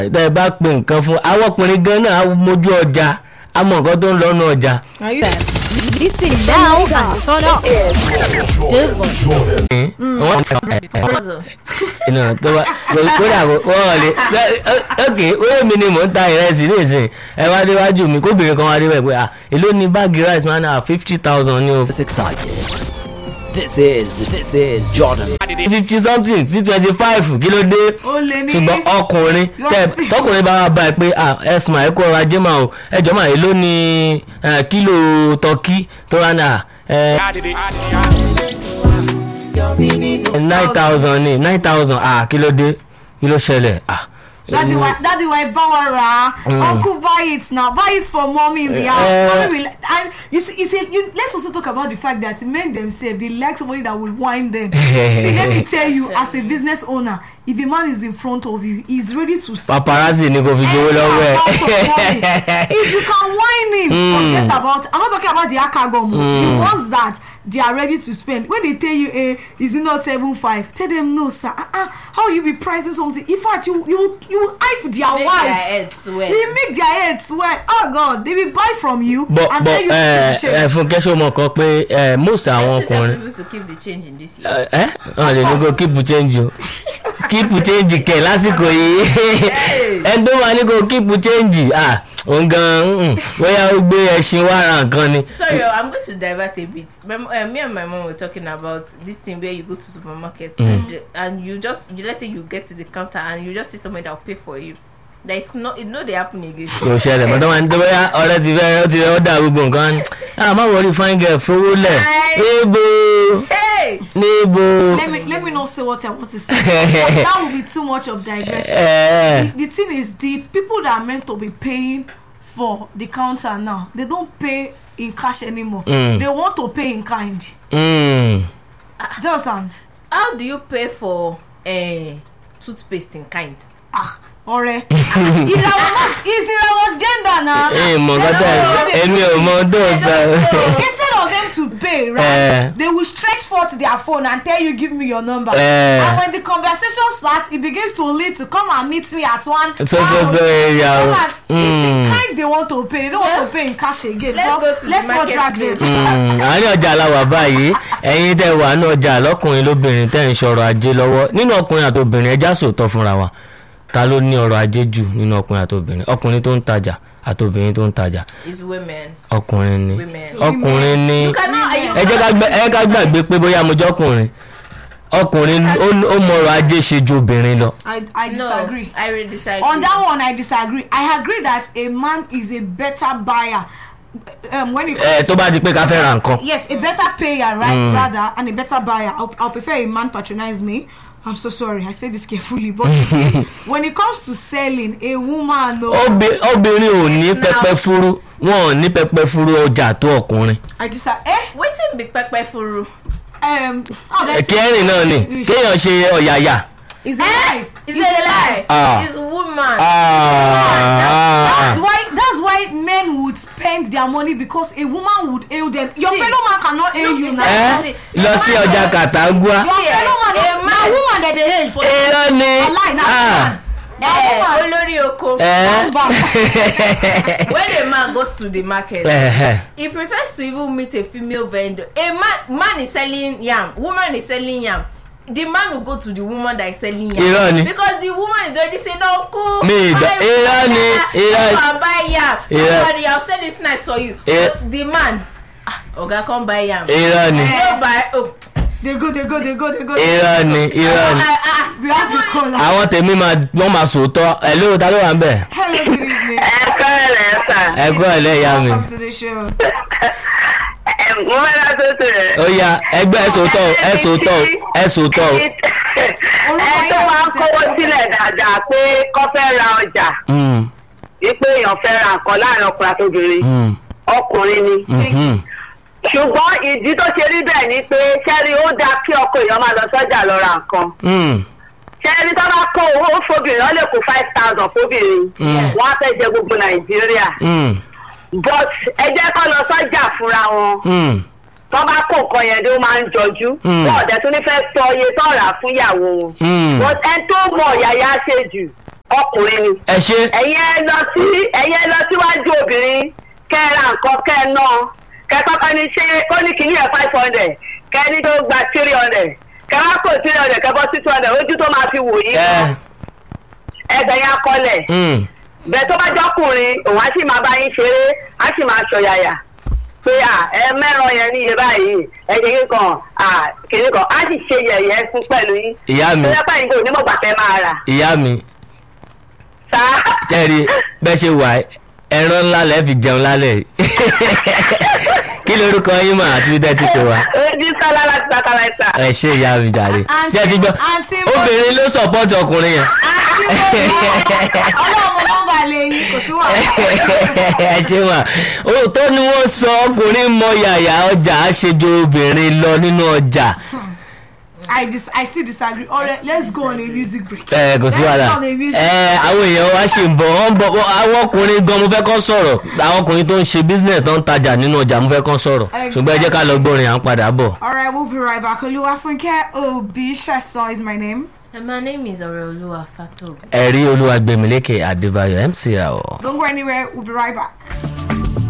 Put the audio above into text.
tẹ́ ẹ bá pe nǹkan fún àwọn ọkùnrin gan náà á mójú ọjà á mọ nǹkan tó ń lọ́nu ọjà. Are you Listen now and turn up. The voice. wọ́n iná tó bá kódà wọ́n lè ok owó mi ni mò ń ta ìrẹsì nísìnyí ẹ wá déwájú mi kóbìnrin kan wá dé bẹ́ẹ̀ pé à èló ni báàgì rice máa ń ná fifty thousand ní o It's exciting. This is this is Jordan. fifty something sí twenty five kí ló dé Ó lé ní- ṣùgbọ́n ọkùnrin tẹ tọkùnrin bá wà báyìí pé à ẹsùn ẹ kó ọrọ̀ ajé máa o ẹjọ́ máa èló ni eh, kílò tọ́kí tó rà náà nine thousand ní nine thousand ah kí ló dé kí ló ṣẹlẹ̀ ah. Daddy, why, daddy, why Bawara? Uncle, buy it now. Buy it for mommy in the house. Eh. Mommy will, and you see, you see, you, let's also talk about the fact that men themselves they like somebody that will wind them. see, let me tell you, as a business owner, if a man is in front of you, he's ready to see. paparazzi ni kò fi gbowó lọ́wọ́ ẹ̀. if you can whine him forget about i'm not talking about the akagomo the ones that they are ready to spend when they tell you eh is it not seven five tell them no sir ah ah how you be pricing something in fact you you you hype their Make wife their head swell. you make their head swell oh god they will buy from you bọ and bọ then you ẹ keep the ẹ change fún kẹsàn mọ kan pé ẹ most àwọn Let's tell ọkùnrin people to keep the change in this year. ẹ ẹ wọn lè ní kó keep change o keep change kẹ lásìkò yìí ẹni tó máa ní kó keep change ah òun gan mm, bóyá ó gbé ẹṣin wá ra nǹkan ni. Sorry, oh, I'm going to divert a bit. My, uh, me and my mom were talking about this thing where you go to supermarket and and you just you, let's say you get to the counter and you just see somebody that will pay for you. That it's not it no dey happen again. kò ṣẹlẹ̀ mọ́tò máa ń tó bóyá ọ̀rẹ́ ti fẹ́ ó ti fẹ́ ó dà gbogbo nǹkan ni ah má wọrí fine girl fowó lẹ̀ níbo Hey, níbo. let me let me not say what i want to say that will be too much of digression ẹ the, the thing is the people that are meant to be paying for the counter now they don't pay in cash anymore Mm. they want to pay in kind mm, do you understand how do you pay for uh, toothpaste in kind? ah ọrẹ ìràwọ̀ must is ìràwọ̀ gender na ẹ mọ̀ nǹkan tẹ̀ èmi ò mọ tó sọ. instead of them to pay right Eh. they will stretch forth their phone and tell you give me your number Eh. and when the conversation start it begins to lead to come and meet me at one so so so area o. Come and- it's in Mm. kind they want to pay they don't want to pay in cash again Let's But go to the let's not drag marketplace. this. Mm, àárín ọjà la wà báyìí ẹ̀yin tẹ́ wà ní ọjà lọ́kùnrin lóbìnrin tẹ́ ń ṣọ̀rọ̀ ajé lọ́wọ́ nínú ọkùnrin àti obìnrin ẹja sòótọ́ fúnra wa ta ló ní ọrọ̀ ajé jù nínú ọkùnrin àti obìnrin ọkùnrin tó ń tajà àti obìnrin tó ń tajà It's women. ọkùnrin ni Women. ọkùnrin ni You cannot. You ẹ jẹ́ ká gbẹ- ẹ jẹ́ ká gbàgbé pé bóyá mo jẹ́ ọkùnrin ọkùnrin ó- ó mọ ọrọ̀ ajé ṣe ju obìnrin lọ. I, I no, disagree. I really disagree. On that one, I disagree. I agree that a man is a better buyer um, when it comes ẹ tó bá di pé ká fẹ́ ra nǹkan. yes, a better payer, right? Rather, and a better buyer. I'll, I'll prefer a man patronize me. I'm so sorry. I say this carefully, but you see, when it comes to selling, a woman, no, Obì- obìnrin ò ní pẹpẹ furu wọn ò ní pẹpẹ furu ọjà tó ọkùnrin. I disagree. Eh? wetin be pepper furu. Um, oh, that's kẹrin náà ni kéèyàn ṣe ọ̀yàyà. is it right? It's a lie. Ah. It's woman. That's Ah. why that's why men would spend their money because a woman would hail them. Your See, fellow man cannot hail you now. ẹ lọ sí ọjà kàtàngúà. Your fellow man, a na man- woman that they hail for. irọ́ ni. Wallahi, na Ah. Eh, woman. olórí oko. ẹ. when a man goes to the market. Ẹhẹ. he prefers to even meet a female vendor a man man is selling yam woman is selling yam the man will go to the woman that is selling yam Irọ́ ni. because the woman is already saying uncle Mi ìgbà- buy irọ́ ni, water, irọ́- come and buy yam Irọ́. somebody i will sell this nice for you Ir- but the man ah oga come buy yam irọ́ ni no buy oh They go, they go, they go, they go. irọ́ ni irọ́ ni. ah ah We have the caller. àwọn tèmi máa wọ́n máa sòótọ́ ẹ̀ ló ta ló wà ń bẹ̀. Hello, good evening. ẹ̀kọ́ rẹ̀ sà. ẹ gbọ́ ẹ̀ lẹ́yà mi. Welcome to the show. mo fẹ́ lọ tó tó rẹ̀. ó yá ẹgbẹ́ ẹ sòótọ́ o, ẹ sòótọ́ o, ẹ sòótọ́ o. ẹ tó máa ń kówó sílẹ̀ dáadáa pé kọ́ fẹ́ ra ọjà Mm, wípé èèyàn fẹ́ ra nǹkan láàrin ọkùnrin àti obìnrin mm, ọkùnrin ni. mhm. ṣùgbọ́n ìdí tó ṣe rí bẹ́ẹ̀ ni pé ṣẹ́rí ó dáa kí ọkọ èèyàn máa lọ sọ́jà lọ ra nǹkan. Mm, ṣẹ́rí tó bá kó owó fóbìnrin wọ́n lè kó five thousand fóbìnrin Mm. wọ́n á fẹ́ jẹ gbogbo nàìjíríà mm, but ẹ jẹ́ kó lọ sọ́jà fúnra wọn. mm. tó bá kó nǹkan yẹn dé ó máa ń jọjú Mm. wọn ọ̀dẹ̀ tó ní fẹ́ sọ iye tó rà fún ìyàwó wọn Mm. but ẹni tó mọ yàyà ṣe jù ọkùnrin ni ẹ ṣe ẹ̀yin ẹ lọ sí ẹ̀yin ẹ lọ síwájú obìnrin kẹ́ ẹ ra nǹkan kẹ́ ẹ ná kẹ́ ẹ kọ́kọ́ ní ṣe ó ní kìíní ẹ̀ five hundred kẹ́ ẹ ní tó gba three hundred kẹ́ ẹ wá kó three hundred kẹ́ ẹ bọ́ sí two hundred ojú tó máa fi wò yí ẹ ẹgbẹ̀ yẹn akọlẹ̀ mm, bẹ́ẹ̀ tó bá jọ́kùnrin òun á sì máa bá yín ṣeré á sì máa ṣọ̀yàyà pé à ẹ mẹ́ràn yẹn ní iye báyìí ẹ̀jẹ̀ yín kan à kìíní kan á sì ṣe yẹ̀yẹ́ fún pẹ̀lú yín ìyá mi tó yẹ báyìí kò ní mọ̀gbà tẹ́ máa rà ìyá mi sá. ṣẹ́ẹ̀rí bẹ́ẹ̀ ṣe wà ẹ́, ẹran ńlá lẹ́ẹ̀ fi jẹun lálẹ́ yìí. kí lorúkọ yín mà àti bídẹ́ ti pè wá. ojú sálá láti sakala ẹ̀ta. ẹ ṣe ìyá mi jàre Àǹtí- ṣé ẹ ti gbọ́ àǹtí mo- obìnrin ló sọ̀pọ̀tì ọkùnrin yẹn. ọlọ́run mo nọ́mbà lè yín kò sí wàhálà. ẹ ṣe wà òótọ́ ni wọ́n sọ ọkùnrin mọ yàyà ọjà àṣejù obìnrin lọ nínú ọjà I dis I still disagree. Alright, let's go on a music break. ẹ kò sí Let's wàhálà go on a music ẹ àwọn èèyàn wa ṣì ń bọ̀ wọ́n ń bọ̀ wọ́n- àwọn ọkùnrin gan mo fẹ́ kọ́ sọ̀rọ̀ àwọn ọkùnrin tó ń ṣe business tó ń tajà nínú ọjà mo fẹ́ kọ́ sọ̀rọ̀ ṣùgbọ́n ẹ jẹ́ ká lọ gbọ́rin à ń padà bọ̀. Alright, we'll be right back. Oluwafunke Obi Sheson is my name. And my name is Oreoluwa Fatogu. ẹ̀rí olúwagbèmílékè adébáyọ̀ mc ra ọ̀. Don't go anywhere. We'll be right back.